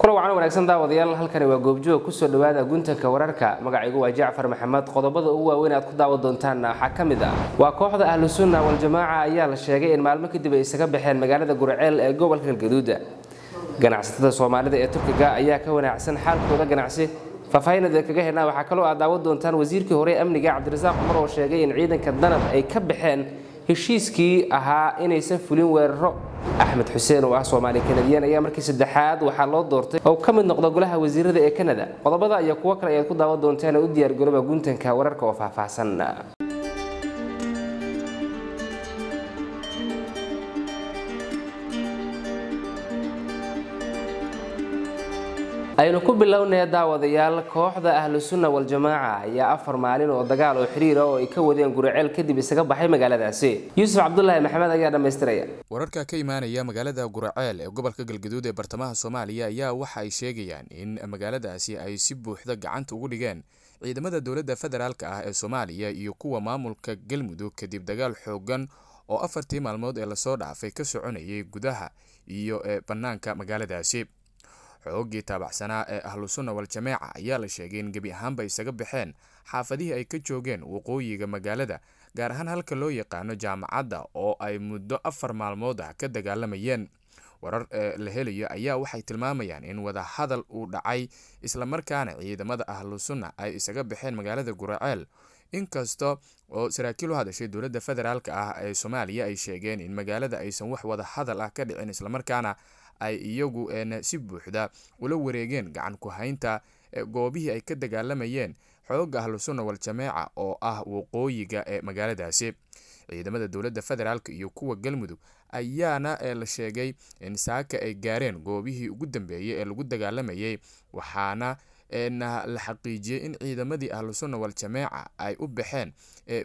kula wacan wanaagsan daawadayaal halkani waa goobjoog kusoo dhawaada guntanka wararka magacaygu waa jacfar maxamed qodobada ugu waaweyn aad ku daawan doontaan waxaa ka mid ah waa kooxda ahlu sunna waljamaaca ayaa la sheegay in maalmo kadib ay isaga baxeen magaalada gurceel ee gobolka galgaduuda ganacsatada soomaalida ee turkiga ayaa ka wanaacsan xaalkooda ganacsi faahfaahinada kaga helnaa waxaa kaloo aad daawan doontaan wasiirkii hore amniga cabdirasaaq cumar oo sheegay in ciidanka danab ay ka baxeen heshiiskii ahaa inaysan fulin weeraro axmed xuseen oo ah soomaali kanadiyaan ayaa markii saddexaad waxaa loo doortay oo ka mid noqda golaha wasiirada ee kanada qodobada iyo kuwo kale ayaad ku daawan doontaan u diyaargarooba guntanka wararka oo faahfaahsan aynu ku bilownaya daawadayaal kooxda ahlu sunna waljamaaca ayaa afar maalin oo dagaal oo xiriira oo ay ka wadeen guriceel kadib isaga baxay magaaladaasi yuusuf cabdulaahi maxamed ayaa dhammaystiraya wararka ka imaanaya magaalada guraceel ee gobolka galgaduud ee bartamaha soomaaliya ayaa waxa ay sheegayaan in magaaladaasi ay si buuxda gacanta ugu dhigeen ciidamada dowladda federaalk ah ee soomaaliya iyo kuwa maamulka galmudug kadib dagaal xoogan oo afartii maalmood ee lasoo dhaafay ka soconayay gudaha iyo ee bannaanka magaaladaasi xoogii taabacsanaa ee ahlu sunna wal-jameeca ayaa la sheegay in gebi ahaanba isaga baxeen xaafadihii ay ka joogeen waqooyiga magaalada gaar ahaan halka loo yaqaano jaamacadda oo ay muddo afar maalmood ah ka dagaalamayeen warar ee la helayo ayaa waxay tilmaamayaan in wadahadal uu dhacay islamarkaana ciidamada ahlu sunna ay isaga baxeen magaalada guraceel inkasta oo saraakiil u hadashay dowladda federaalk ah ee soomaaliya ay sheegeen in magaalada aysan wax wadahadal ah ka dhicin islamarkaana ay iyagu si buuxda ula wareegeen gacan ku haynta goobihii ay ka dagaalamayeen xooga ahlu sunna wal-jameeca oo ah waqooyiga ee magaaladaasi ciidamada dowladda federaalk iyo kuwa galmudug ayaana la sheegay in saaka ay gaareen goobihii ugu dambeeyey ee lagu dagaalamayay waxaana la xaqiijiyey in ciidamadii ahlu sunna wal-jameeca ay u baxeen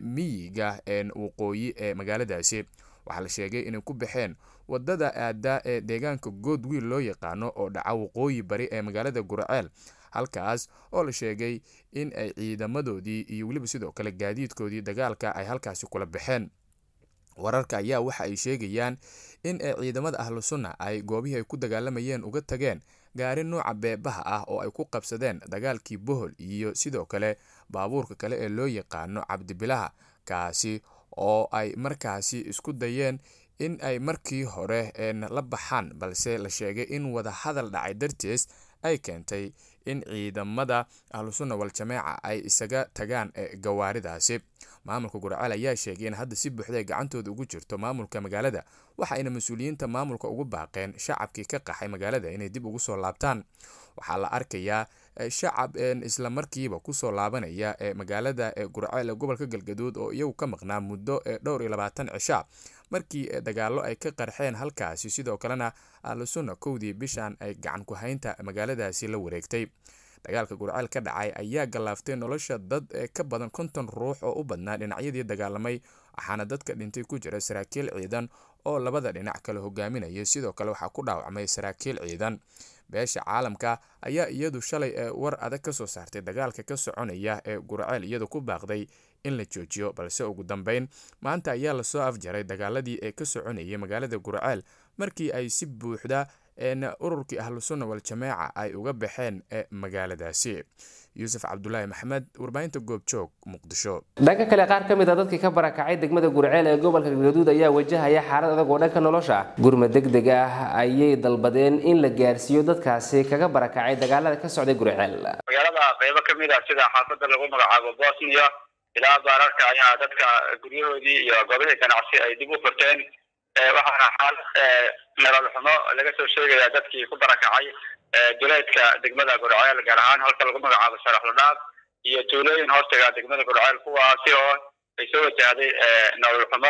miyiga waqooyi ee magaaladaasi waxaa la sheegay inay ku baxeen wadada aada ee deegaanka goodwiil loo yaqaano oo dhaca waqooyi bari ee magaalada guraceel halkaas oo la sheegay in ay ciidamadoodii iyo weliba sidoo kale gaadiidkoodii dagaalka ay halkaasi kula baxeen wararka ayaa waxa ay sheegayaan in ciidamada ahlu sunna ay goobihii ay ku dagaalamayeen uga tageen gaari nuuca beebaha ah oo ay ku qabsadeen dagaalkii bohol iyo sidoo kale baabuurka kale ee loo yaqaano cabdibilaha kaasi oo ay markaasi isku dayeen in ay markii hore la baxaan balse la sheegay in wada hadal dhacay dartees ay keentay in ciidamada ahlu sunna wal-jameeca ay isaga tagaan gawaaridaasi maamulka gurceel ayaa sheegay in hadda si buuxda ay gacantooda ugu jirto maamulka magaalada waxaayna mas-uuliyiinta maamulka ugu baaqeen shacabkii ka qaxay magaalada inay dib ugu soo laabtaan waxaa la arkayaa shacab isla markiiba kusoo laabanaya ee magaalada gurceel ee gobolka galgaduud oo iyagu ka maqnaa muddo dhowr iyo labaatan cisha markii dagaallo ay ka qarxeen halkaasi sidoo kalena ahlu sunna kowdii bishan ay gacan ku haynta magaaladaasi la wareegtay dagaalka gurceel ka dhacay ayaa gallaaftay nolosha dad ka badan konton ruux oo u badnaa dhinacyadii dagaalamay waxaana dadka dhintay ku jira saraakiil ciidan oo labada dhinac kale hogaaminaya sidoo kale waxaa ku dhaawacmay saraakiil ciidan beesha caalamka ayaa iyadu shalay ee war adag ka soo saartay dagaalka ka soconaya ee gurceel iyadu ku baaqday in la joojiyo balse ugu dambeyn maanta ayaa lasoo afjaray dagaaladii ee ka soconayay magaalada gurceel markii ay si buuxda ururkii ahlu sunna wal-jameeca ay uga baxeen magaaladaasi yuusuf cabdulaahi maxamed warbaahinta goobjoog muqdisho dhanka kale qaar ka mid a dadkii ka barakacay degmada gurceel ee gobolka galgaduud ayaa wajahaya xaalad adag oo dhanka nolosha ah gurma deg deg ah ayay dalbadeen in la gaarsiiyo dadkaasi kaga barakacay dagaalada ka socday gurceel magaalada qaybo ka mid ah sida xaafada lagu magacaabo bosnia ilaa baararka ayaa dadka guryahoodii iyo goobihii ganacsi ay dib u furteen waxaana xaalad nolol xumo laga soo sheegaya dadkii ku barakacay duleedka degmada gurceel gaar ahaan halka lagu magacaabo sharaxladhaaf iyo tuulooyin hoostaga degmada gurceel kuwaasi oo ay soo wajahday nolol xumo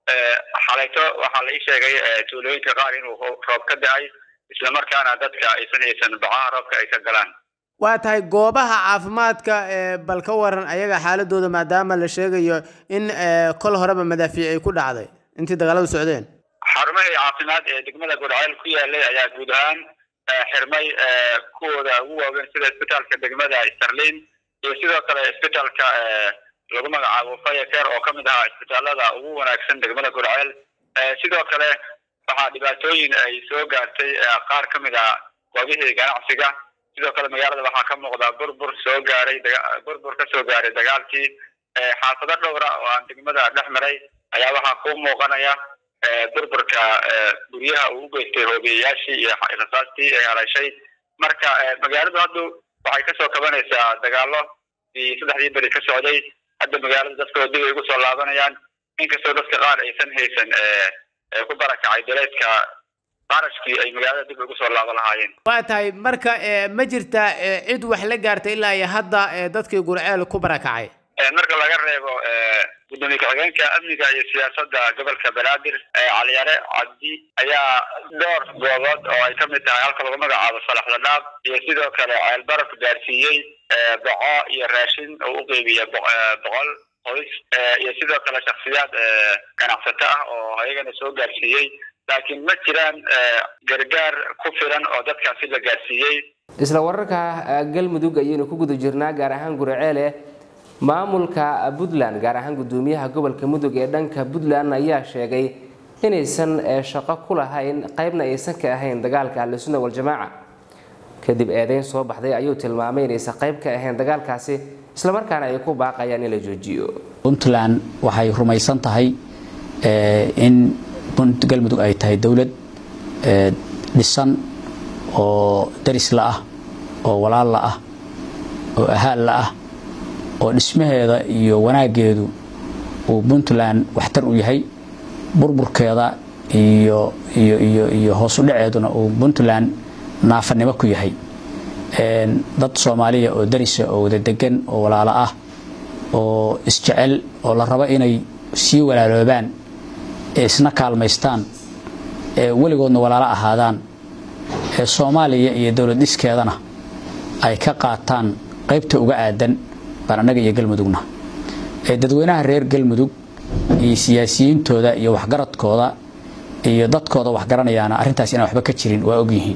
xalayto waxaa la ii sheegay tuulooyinka qaar inuu roob ka da-ay islamarkaana dadka aysan haysan bacaha roobka ay ka galaan waa tahay goobaha caafimaadka bal ka waran ayaga xaaladooda maadaama la sheegayo in kol horeba madaafiic ay ku dhacday intii dagaaladu socdeen xarumahii caafimaad ee degmada gurceel ku yaalay ayaa guud ahaan xirmay kuwooda ugu waaweyn sida isbitaalka degmada starlin iyo sidoo kale isbitaalka lagu magacaabo fayaker oo kamid ahaa isbitaalada ugu wanaagsan degmada gurceel sidoo kale waxaa dhibaatooyin ay soo gaartay qaar ka mid ah goobihii ganacsiga sidoo kale magaalada waxaa ka muuqda burbur soo gaaray burbur ka soo gaaray dagaalkii xaafado dhowra oo aan degmada dhex maray ayaa waxaa ku muuqanaya burburka guryaha uu u geystay hoobiyayaashii iyo rasaastii ay halashay marka magaaladu haddu waxay kasoo kabanaysaa dagaalo iyo saddexdii beri ka socday hadda magaalada dadkoo dib ay ugu soo laabanayaan inkastoo dadka qaar aysan haysan ku barakacay daleedka qarashkii ay magaalada dib ugu soo laaban lahaayeen waa tahay marka ma jirta cid wax la gaartay ilaa iyo hadda dadkii gurceel ku barakacay marka laga reebo gudoomiye ku-xigeenka amniga iyo siyaasadda gobolka banaadir caliyare cabdi ayaa dhowr goobood oo ay kamid tahay halka lagu magacaabo salaxda dhaab iyo sidoo kale ceelbaraf gaarsiiyey boco iyo raashin oo u qeybiya boqol qoys iyo sidoo kale shaksiyaad ganacsato ah oo ayagana soo gaarsiiyey laakiin ma jiraan gargaar ku filan oo dadkaasi la gaarsiiyey isla wararka galmudug ayaynu ku guda jirnaa gaar ahaan guraceele maamulka puntland gaar ahaan gudoomiyaha gobolka mudug ee dhanka puntland ayaa sheegay inaysan shaqo ku lahayn qaybna aysan ka ahayn dagaalka ahlusunna waljamaaca kadib eedeyn soo baxday ayuu tilmaamay inaysan qayb ka ahayn dagaalkaasi islamarkaana ay ku baaqayaan in la joojiyo puntland waxay rumaysan tahay in galmudug ay tahay dowlad dhisan oo darisla ah oo walaalla ah oo ahaalla ah oo dhismaheeda iyo wanaaggeedu uu puntland waxtar u yahay burburkeeda iyo iyo iyo iyo hoosu dhaceeduna uu puntland naafanimo ku yahay dad soomaaliya oo darisa oo wada degan oo walaalo ah oo isjecel oo la rabo inay sii walaaloobaan ee isna kaalmaystaan ee weligoodna walaalo ahaadaan ee soomaaliya iyo dowlad dhiskeedana ay ka qaataan qaybta uga aadan baan annaga iyo galmudugna dadweynaha reer galmudug iyo siyaasiyiintooda iyo waxgaradkooda iyo dadkooda waxgaranayaana arrintaas inaan waxba ka jirin waa ogyihiin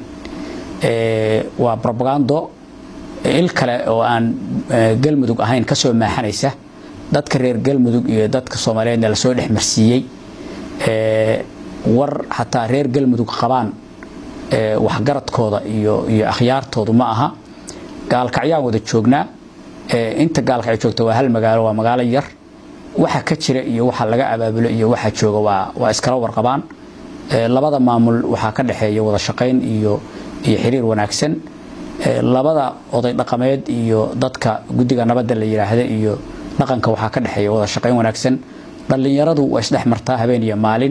waa robagando il kale oo aan galmudug ahayn kasoo maaxanaysa dadka reer galmudug iyo dadka soomaaliyeedna lasoo dhex marsiiyey war xataa reer galmudug qabaan waxgaradkooda iyo iyo akhyaartoodu ma aha gaalkacyaan wada joognaa inta gaalkacyo joogta waa hal magaalo waa magaalo yar waxa ka jira iyo waxa laga abaabulo iyo waxa jooga waa waa iskala warqabaan labada maamul waxaa ka dhexeeya wada shaqayn iyo iyo xiriir wanaagsan labada oday dhaqameed iyo dadka guddiga nabadda la yidhaahda iyo dhaqanka waxaa ka dhexeeya wada shaqayn wanaagsan dhallinyaradu waa isdhex martaa habeen iyo maalin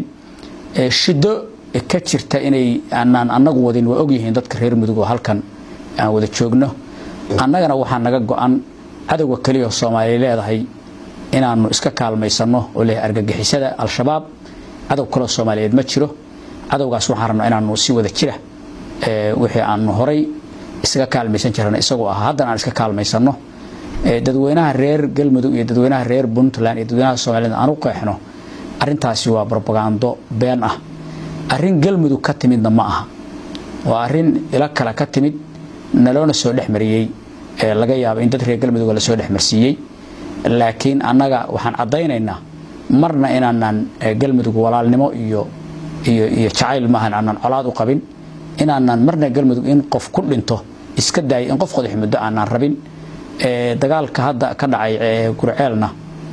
shido ka jirta inay aanaan annagu wadin waa ogyihiin dadka reer mudug oo halkan aan wada joogno annagana waxaa naga go-an cadowga keliya soomaaliya leedahay inaanu iska kaalmaysanno oo leh argagixisada al-shabaab cadow kaloo soomaaliyeed ma jiro cadowgaas waxaan rabnaa inaanu si wada jira wixii aanu horay isaga kaalmaysan jirana isagoo ah haddana aan iska kaalmaysanno dadweynaha reer galmudug iyo dadweynaha reer puntland iyo dadweynaha soomaaliyed aan u qeexno arrintaasi waa brobagando been ah arrin galmudug ka timidna ma aha waa arrin ilo kale ka timid naloona soo dhex mariyey laga yaabo in dad reer galmudug lasoo dhex marsiiyey laakiin annaga waxaan caddaynaynaa marna inaanan galmudug walaalnimo iyo iyo iyo jacayl maahan aanan colaad u qabin inaanan marna galmudug in qof ku dhinto iska daayay in qof qodax muddo aanan rabin dagaalka hadda ka dhacay gurceelna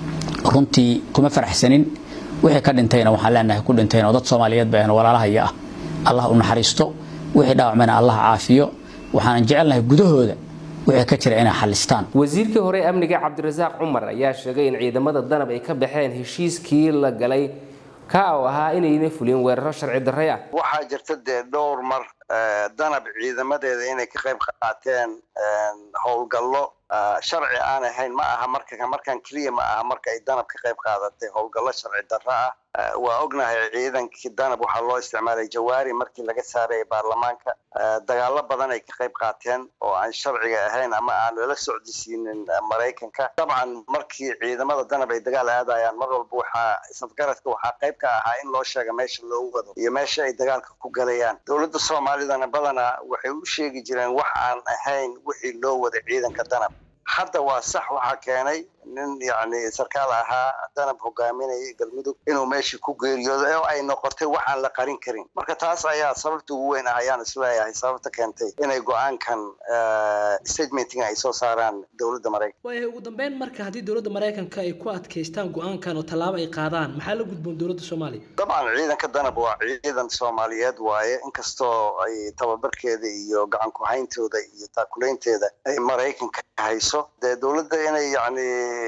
runtii kuma faraxsanin wixii ka dhintayna waxaan leenahay ku dhintayn oo dad soomaaliyeed ba ahn walaalahaya ah allah u naxariisto wixii dhaawacmayna allah caafiyo waxaanan jecelnahay gudahooda wixii ka jira inay xalistaan wasiirkii hore amniga cabdirasaaq cumar ayaa sheegay in ciidamada danab ay ka baxeen heshiiskii la galay ka oo ahaa inayna fulin weeraro sharci darray ah waxaa jirta dee dhowr mar danab ciidamadeeda inay ka qayb qaateen howlgallo sharci aan ahayn ma aha marka markan keliya ma aha marka ay danab ka qayb qaadatay howlgallo sharci darro ah waa ognahay ciidankii danab waxaa loo isticmaalay jawaari markii laga saarayay baarlamaanka dagaalo badan ay ka qayb qaateen oo aan sharciga ahayn ama aan lala socdisiinin maraykanka dabcan markii ciidamada danab ay dagaal aadayaan mar walba waxaa isafgaradka waxaa qayb ka ahaa in loo sheega meesha loogu wado iyo meesha ay dagaalka ku galayaan dowladda soomaalidana badanaa waxay u sheegi jireen wax aan ahayn wixii loo wada ciidanka danab hadda waa sax waxaa keenay nin yacni sarkaal ahaa danab hogaaminayay galmudug inuu meeshii ku geeriyoodo oo ay noqotay waxaan la qarin karin marka taas ayaa sababta ugu weyn ah ayaan isleeyahay sababta keentay inay go-aankan statementing ay soo saaraan dowladda maraykanka waayahay ugu dambeyn marka haddii dowladda maraykanka ay ku adkaystaan go-aankan oo tallaabo ay qaadaan maxaa la gudboon dowladda soomaaliya dabcan ciidanka danab waa ciidan soomaaliyeed waaye inkastoo ay tababarkeeda iyo gacan ku-hayntooda iyo taakulaynteeda ay maraykanka hayso dee dowladda inay yacni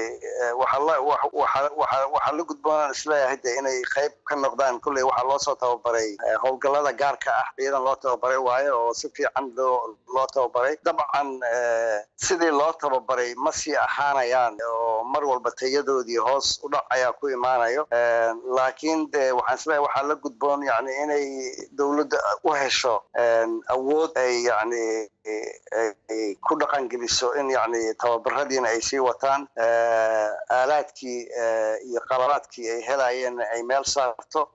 waxaa la gudboonaan isleeyahay de inay qayb ka noqdaan kolley waxaa loo soo tababaray howlgallada gaarka ah ciidan loo tababaray waayo oo si fiican loo loo tababaray dabcan sidii loo tababaray ma sii ahaanayaan oo mar walba tayadoodii hoos u dhac ayaa ku imaanayo laakiin de waxaan isleeyahay waxaa la gudboon yani inay dowladda u hesho awood ay yani ay ku dhaqan geliso in yani tababaradiina ay sii wataan aalaadkii iyo qaladaadkii ay helayeen ay meel saarto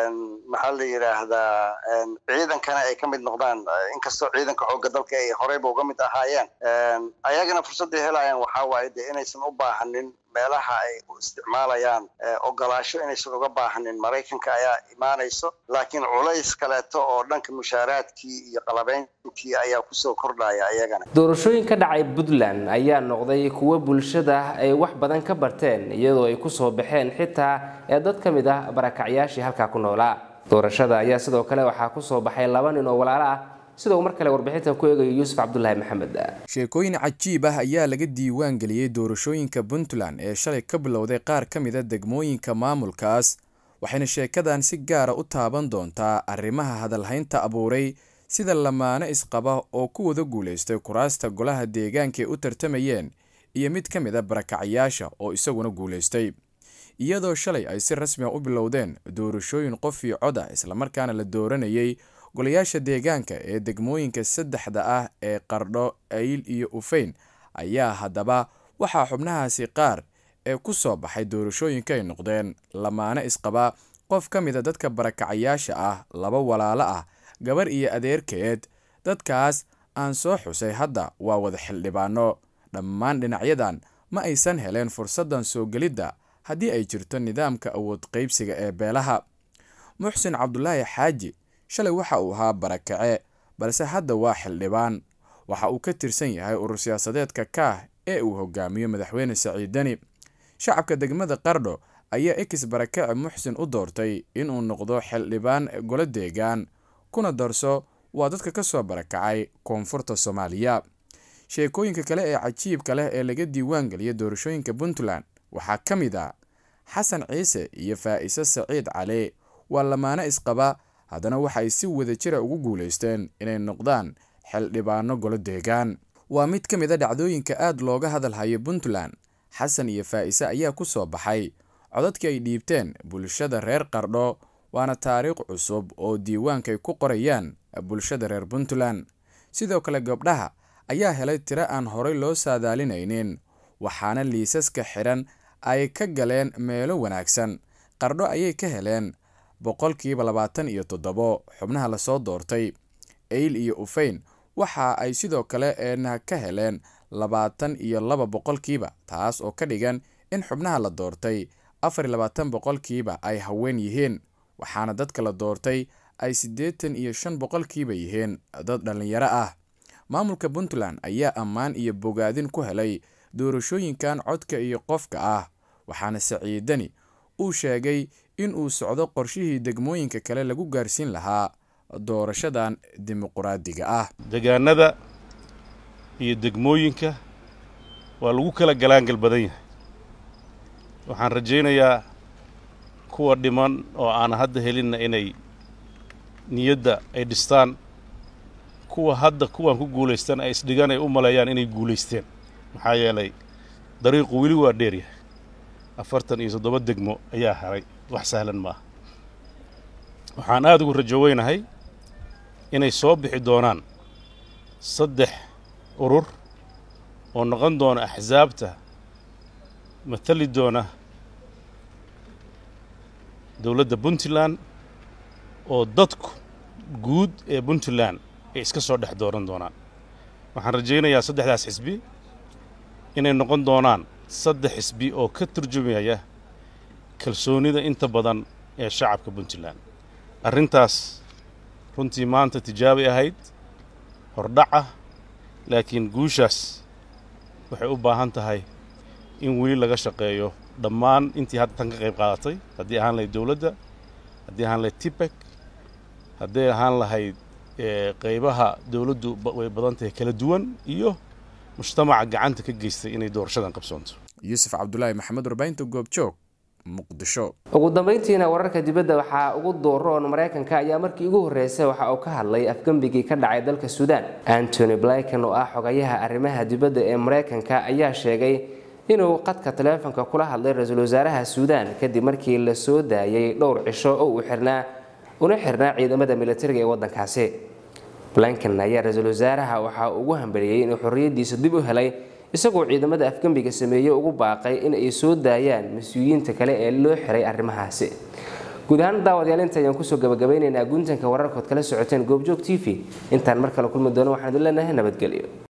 maxaa la yidhaahdaa ciidankana ay ka mid noqdaan inkastoo ciidanka xoogga dalka ay horeyba uga mid ahaayeen ayagana fursadday helayaan waxaa waaye de inaysan u baahanin meelaha ay u isticmaalayaan ogolaasho inaysan uga baahanin maraykanka ayaa imaanayso laakiin culays kaleeto oo dhanka mushaaraadkii iyo qalabeyntii ayaa kusoo kordhaya ayagana doorashooyin ka dhacay puntland ayaa noqday kuwo bulshada ay wax badan ka barteen iyadoo ay kusoo baxeen xitaa ee dad ka mid ah barakacyaashii halkaa ku noolaa doorashada ayaa sidoo kale waxaa kusoo baxay laba nin oo walaalo ah sida uu mar kale warbixintan ku eegayo yuusuf cabdulaahi maxamed sheekooyin cajiib ah ayaa laga diiwaan geliyey doorashooyinka puntland ee shalay ka bilowday qaar ka mida degmooyinka maamulkaas waxayna sheekadan si gaara u taaban doontaa arrimaha hadalhaynta abuuray sida lamaane isqaba oo ku wada guulaystay kuraasta golaha deegaanka ee u tartamayeen iyo mid ka mid a barakacyaasha oo isaguna guulaystay iyadoo shalay ay si rasmi a u bilowdeen doorashooyin qof io cod ah islamarkaana la dooranayay golayaasha deegaanka ee degmooyinka saddexda ah ee qardho ayl iyo ufeyn ayaa haddaba waxaa xubnahaasi qaar ee ku soo baxay doorashooyinka ay noqdeen lamaane isqaba qof ka mida dadka barakacayaasha ah laba walaalo ah gabar iyo adeerkeed dadkaas aan soo xusay hadda waa wada xildhibaano dhammaan dhinacyadan ma aysan heleen fursaddan soo gelidda haddii ay jirto nidaamka awood qaybsiga ee beelaha muxsin cabdulaahi xaaji shalay waxa uu ahaa barakace balse hadda waa xildhibaan waxa uu ka tirsan yahay urur siyaasadeedka kaah ee uu hogaamiyo madaxweyne saciidani shacabka degmada qardho ayaa ekis barakace muxsin u doortay inuu noqdo xildhibaan golo deegaan kuna darso waa dadka ka soo barakacay koonfurta soomaaliya sheekooyinka kale ee cajiibka leh ee laga diiwaan geliya doorashooyinka puntland waxaa ka mid a xasan ciise iyo faa'iise saciid cali waa lamaane isqaba haddana waxay si wada jira ugu guulaysteen inay noqdaan xildhibaano golo deegaan waa mid ka mid a dhacdooyinka aad looga hadalhayo puntland xasan iyo faa'iise ayaa ku soo baxay codadkii ay dhiibteen bulshada reer qardho waana taariikh cusub oo diiwaanka ay ku qorayaan bulshada reer puntland sidoo kale gabdhaha ayaa helay tiro aan horey loo saadaalinaynin waxaana liisaska xidhan ay ka galeen meelo wanaagsan qardho ayay ka heleen boqolkiiba labaatan iyo toddobo xubnaha lasoo doortay eyl iyo ufeyn waxa ay sidoo kale eena ka heleen labaatan iyo laba boqolkiiba taas oo ka dhigan in xubnaha la doortay afar iyo labaatan boqolkiiba ay haween yihiin waxaana dadka la doortay ay siddeetan iyo shan boqolkiiba yihiin dad dhallinyaro ah maamulka puntland ayaa ammaan iyo bogaadin ku helay doorashooyinkan codka iyo qofka ah waxaana saciidani uu sheegay in uu socdo qorshihii degmooyinka kale lagu gaarsiin lahaa doorashadan dimuquraadiga ah degaanada iyo degmooyinka waa lagu kala galaangal badan yahay waxaan rajaynayaa kuwa dhiman oo aan hadda helinna inay niyadda ay dhistaan kuwa hadda kuwaan ku guulaystan ay isdhigan ay u maleeyaan inay guulaysteen maxaa yeelay dariiqu weli waa dheer yahay afartan iyo toddoba degmo ayaa haray wax sahlan maaha waxaan aada ugu rajo weynahay inay soo bixi doonaan saddex urur oo noqon doona axsaabta matali doona dowladda puntland oo dadku guud ee puntland ay iska soo dhex dooran doonaan waxaan rajaynayaa saddexdaas xisbi inay noqon doonaan saddex xisbi oo ka turjumaya kalsoonida inta badan ee shacabka puntland arrintaas runtii maanta tijaabay ahayd hordhac ah laakiin guushaas waxay u baahan tahay in weli laga shaqeeyo dhammaan intii hadda tan ka qayb qaadatay haddii ahaan lahayd dowladda haddii ahaan lahayd tibek hadday ahaan lahayd qaybaha dowladdu way badan tahay kala duwan iyo mujtamaca gacanta ka geystay inay doorashadan qabsoonto yuusuf cabdulaahi maxamed warbaahinta goobjoog muqdisho ugu dambeyntiina wararka dibadda waxaa ugu dooroon maraykanka ayaa markii ugu horreysay waxa uu ka hadlay afgembigii ka dhacay dalka suudaan antony blinken oo ah xogayaha arrimaha dibadda ee maraykanka ayaa sheegay inuu qadka taleefonka kula hadlay ra-iisul wasaaraha suudaan kadib markii la soo daayay dhowr cisho oo uu xirnaa una xirnaa ciidamada militariga ee waddankaasi blinken ayaa ra-iisul wasaaraha waxaa ugu hambaliyey inuu xorriyaddiisa dib u helay isagoo ciidamada afgembiga sameeyey ugu baaqay in ay soo daayaan mas-uuliyiinta kale ee loo xiray arrimahaasi guud ahaan daawadayaal inta ayaan kusoo gabagabaynaynaa guntanka wararkood kala socoteen goobjoog t v intaan mar kale kulmi doono waxaan idin leenahay nabadgelyo